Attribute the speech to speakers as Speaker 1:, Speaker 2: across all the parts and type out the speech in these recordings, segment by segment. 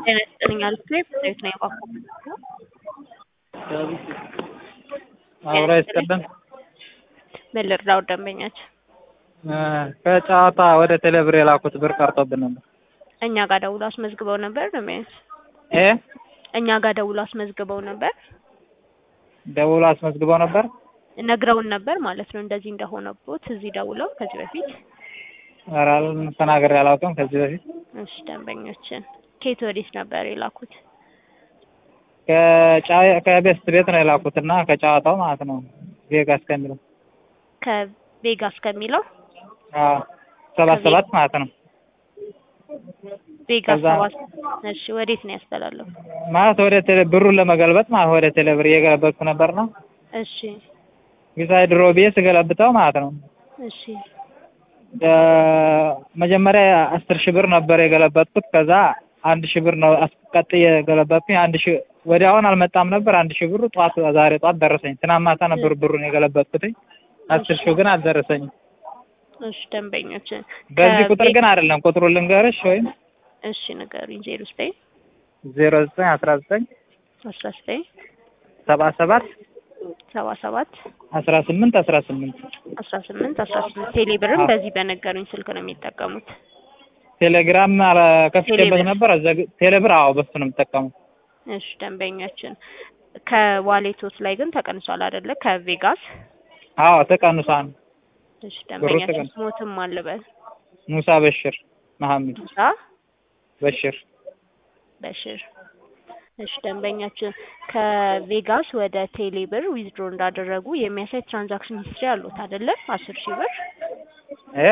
Speaker 1: ጤና ይስጥልኝ አልኩ ብሬት ነው የቋቋምኩት።
Speaker 2: አብራ ይስጥልን።
Speaker 1: ምን ልርዳው ደንበኛችን?
Speaker 2: ከጨዋታ ወደ ቴሌብር የላኩት ብር ቀርቶብን ነበር።
Speaker 1: እኛ ጋር ደውሎ አስመዝግበው ነበር ደንበኛችን?
Speaker 2: እ
Speaker 1: እኛ ጋር ደውሎ አስመዝግበው ነበር
Speaker 2: ደውሎ አስመዝግበው ነበር።
Speaker 1: ነግረውን ነበር ማለት ነው እንደዚህ እንደሆነቦት እዚህ ደውለው ከዚህ በፊት
Speaker 2: ኧረ ተናግሬ አላውቅም ከዚህ በፊት
Speaker 1: እሺ ደንበኞችን ከየት ወዴት ነበር የላኩት?
Speaker 2: ከጫ- ከቤስት ቤት ነው የላኩት እና ከጨዋታው ማለት ነው ቬጋስ ከሚለው
Speaker 1: ከቬጋስ ከሚለው
Speaker 2: አዎ ሰባት ሰባት ማለት ነው
Speaker 1: ቬጋስ
Speaker 2: ከዛ-
Speaker 1: ሰባት እሺ ወዴት ነው ያስተላለፉ?
Speaker 2: ማለት ወደ ቴሌ ብሩን ለመገልበጥ ማለት ወደ ቴሌብር እየገለበጥኩ ነበር ነው
Speaker 1: እሺ
Speaker 2: ቪዛይ ድሮ ብዬ ስገለብጠው ማለት ነው
Speaker 1: እሺ
Speaker 2: ደ- መጀመሪያ አስር ሺህ ብር ነበር የገለበጥኩት ከዛ አንድ ሺህ ብር ነው አስቀጥዬ የገለበጥኩኝ አንድ ሺህ ወዲያውን አልመጣም ነበር አንድ ሺህ ብሩ ጠዋት ዛሬ ጠዋት ደረሰኝ ትናንት ማታ ነበር ብሩን የገለበጥኩትኝ አስር ሺህ ግን አልደረሰኝም
Speaker 1: እሺ ደንበኞችን
Speaker 2: በዚህ ቁጥር
Speaker 1: ከቬ-
Speaker 2: ግን አይደለም ቁጥሩ ልንገርሽ ወይም
Speaker 1: እሺ ንገሩኝ ዜሮ ዘጠኝ
Speaker 2: ዜሮ ዘጠኝ አስራ ዘጠኝ
Speaker 1: አስራ ዘጠኝ
Speaker 2: ሰባ ሰባት
Speaker 1: ሰባ ሰባት
Speaker 2: አስራ ስምንት አስራ ስምንት
Speaker 1: አስራ ስምንት አስራ ስምንት ቴሌብርም
Speaker 2: አዎ።
Speaker 1: በዚህ በነገሩኝ ስልክ ነው የሚጠቀሙት።
Speaker 2: ቴሌግራም አለ- ከፍቼበት
Speaker 1: ቴሌብር።
Speaker 2: ነበር አዘግ- ቴሌብር አዎ በሱ ነው የምጠቀመው
Speaker 1: እሺ ደንበኛችን ከዋሌቶት ላይ ግን ተቀንሷል አይደለ? ከቬጋስ
Speaker 2: አዎ ተቀንሷል
Speaker 1: እሺ ደንበኛችን
Speaker 2: ተቀንሷል።
Speaker 1: ስሞትም አልበል
Speaker 2: ሙሳ በሽር መሐመድ
Speaker 1: ሙሳ
Speaker 2: በሽር
Speaker 1: በሽር እሺ ደንበኛችን ከቬጋስ ወደ ቴሌብር ዊዝድሮ እንዳደረጉ የሚያሳይ ትራንዛክሽን ሂስትሪ አሉት አይደለ? አስር ሺህ ብር
Speaker 2: እ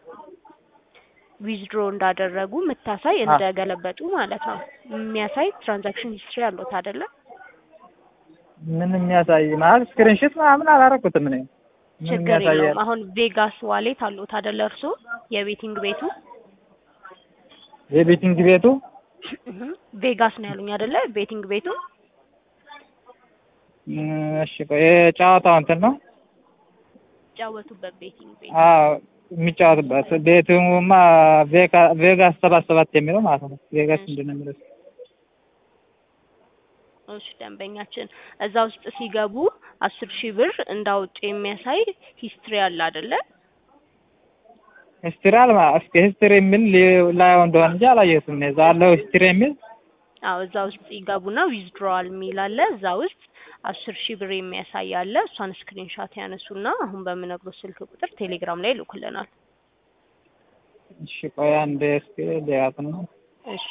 Speaker 1: ዊዝድሮ እንዳደረጉ የምታሳይ እንደገለበጡ ማለት ነው የሚያሳይ ትራንዛክሽን ሂስትሪ አሉት አይደለ?
Speaker 2: ምን የሚያሳይ ማለት ስክሪንሾት ምናምን አላረኩትም እኔ ምን
Speaker 1: ችግር
Speaker 2: የሚያሳይ
Speaker 1: የለውም። አሁን ቬጋስ ዋሌት አሉት አይደለ? እርሶ የቤቲንግ ቤቱ
Speaker 2: የቤቲንግ ቤቱ
Speaker 1: እህ ቬጋስ ነው ያሉኝ አይደለ? ቤቲንግ ቤቱ
Speaker 2: እም፣ እሺ ቆይ የጨዋታው እንትን ነው
Speaker 1: ጫወቱበት ቤቲንግ ቤት
Speaker 2: አዎ የሚጫወትበት ቤቱማ ቬጋ- ቬጋስ ሰባት ሰባት የሚለው ማለት ነው ቬጋስ ምንድን ነው የሚለው
Speaker 1: እሺ ደንበኛችን እዛ ውስጥ ሲገቡ አስር ሺህ ብር እንዳወጡ የሚያሳይ ሂስትሪ አለ አይደለ?
Speaker 2: ሂስትሪ አልማ እስኪ ሂስትሪ የሚል ሊ- ላየው እንደሆነ እንጂ አላየሁትም እኔ እዛ አለው ሂስትሪ የሚል
Speaker 1: አዎ እዛ ውስጥ ይገቡና ዊዝድሮዋል የሚል አለ። እዛ ውስጥ አስር ሺህ ብር የሚያሳይ አለ። እሷን ስክሪንሻት ያነሱና አሁን በምነግሮት ስልክ ቁጥር ቴሌግራም ላይ ይልኩልናል።
Speaker 2: እሺ ቆይ አንዴ እስኪ ሊያት ነው
Speaker 1: እሺ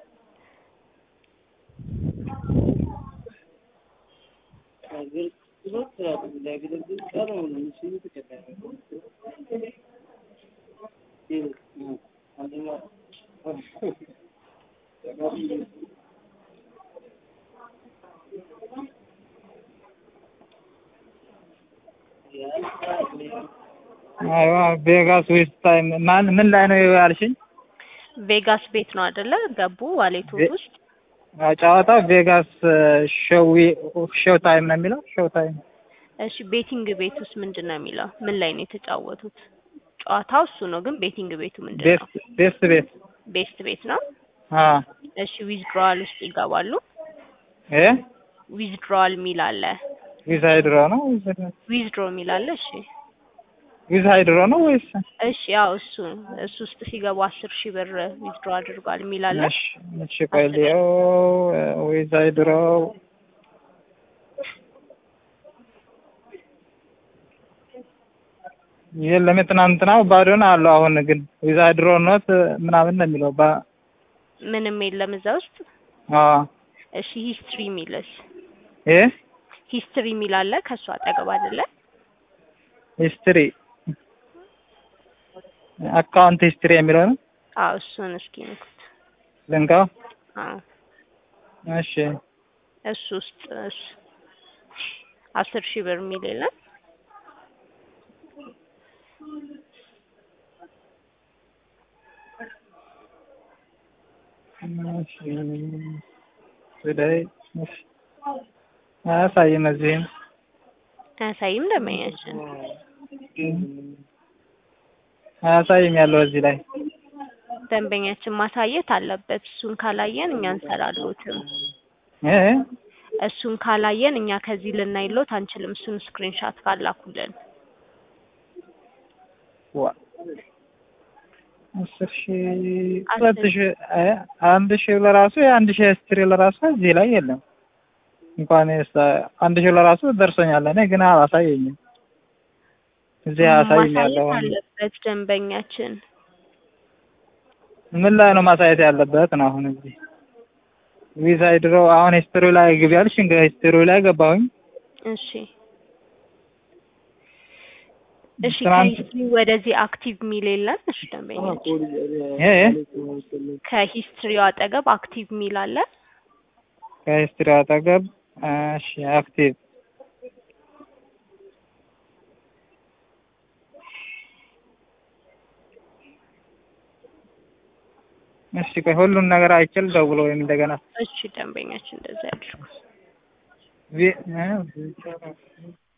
Speaker 2: አይዋ ቬጋስ ዌስት ታይም ማን ምን ላይ ነው ያልሽኝ?
Speaker 1: ቬጋስ ቤት ነው አይደለ? ገቡ ዋሌቶት
Speaker 2: ቬ-
Speaker 1: ውስጥ
Speaker 2: አዎ፣ ጨዋታው ቬጋስ ሾው ሾው ታይም ነው የሚለው ሾው ታይም
Speaker 1: እሺ ቤቲንግ ቤት ውስጥ ምንድን ነው የሚለው? ምን ላይ ነው የተጫወቱት? ጨዋታው እሱ ነው፣ ግን ቤቲንግ ቤቱ ምንድን ነው?
Speaker 2: ቤስት ቤስት ቤት
Speaker 1: ቤስት ቤት ነው።
Speaker 2: አዎ
Speaker 1: እሺ ዊዝድሮዋል ውስጥ ይገባሉ።
Speaker 2: እ
Speaker 1: ዊዝድሮዋል የሚል አለ።
Speaker 2: ዊዝ ሃይድሮ ነው
Speaker 1: ዊዝድሮ የሚል አለ። እሺ
Speaker 2: ዊዝ ሃይድሮ ነው ወይስ
Speaker 1: እሺ ያው እሱ እሱ ውስጥ ሲገቡ አስር ሺህ ብር ዊዝድሮ አድርጓል የሚል አለ።
Speaker 2: እሺ እሺ ቆይ ልየው ዊዝ ሃይድሮ የለም የትናንትናው ባዶ ነው አለው አሁን ግን ዊዝ ሃይድሮ ኖት ምናምን ነው የሚለው ባ
Speaker 1: ምንም የለም እዛ ውስጥ።
Speaker 2: አዎ
Speaker 1: እሺ ሂስትሪ የሚልስ
Speaker 2: እ
Speaker 1: ሂስትሪ የሚል አለ ከእሱ አጠገብ አይደለ?
Speaker 2: ሂስትሪ አካውንት ሂስትሪ የሚለው ነው
Speaker 1: አዎ እሱን እስኪ ንኩት።
Speaker 2: ልንካው
Speaker 1: አዎ
Speaker 2: እሺ
Speaker 1: እሱ ውስጥ እሱ አስር ሺህ ብር የሚል የለም።
Speaker 2: እሺ ወዳይ እሺ አያሳይም እዚህም
Speaker 1: አያሳይም ደንበኛችን።
Speaker 2: አያሳይም ያለው እዚህ ላይ
Speaker 1: ደንበኛችን ማሳየት አለበት። እሱን ካላየን እኛ እንሰራሎትም።
Speaker 2: እ
Speaker 1: እሱን ካላየን እኛ ከዚህ ልናይሎት አንችልም። እሱን ስክሪንሻት ካላኩልን
Speaker 2: ዋ አስር ሺህ ሁለት ሺህ እ አንድ ሺህ ለራሱ የአንድ ሺህ ስትሪ ለራሱ እዚህ ላይ የለም። እንኳን የሳ- አንድ ሺህ ለራሱ ደርሶኛል። እኔ ግን አላሳየኝም። እዚህ አያሳይም
Speaker 1: ማሳየት
Speaker 2: ያለው
Speaker 1: አለበት ደንበኛችን።
Speaker 2: ምን ላይ ነው ማሳየት ያለበት ነው? አሁን እዚህ ቪዛ ድሮ አሁን ሂስትሪ ላይ ግቢ አልሽ። እንግዲህ ሂስትሪ ላይ ገባሁኝ።
Speaker 1: እሺ እሺ
Speaker 2: ትናንት
Speaker 1: ከሂስትሪ ወደዚህ አክቲቭ ሚል የለን። እሺ ደንበኛችን
Speaker 2: እ
Speaker 1: ከሂስትሪው አጠገብ አክቲቭ ሚል አለ።
Speaker 2: ከሂስትሪ አጠገብ እሺ፣ አክቲቭ እሺ፣ ቆይ ሁሉን ነገር አይችል ደውሎ ወይም እንደገና
Speaker 1: እሺ ደንበኛችን እንደዛ ያድርጉ።
Speaker 2: ቪ- እ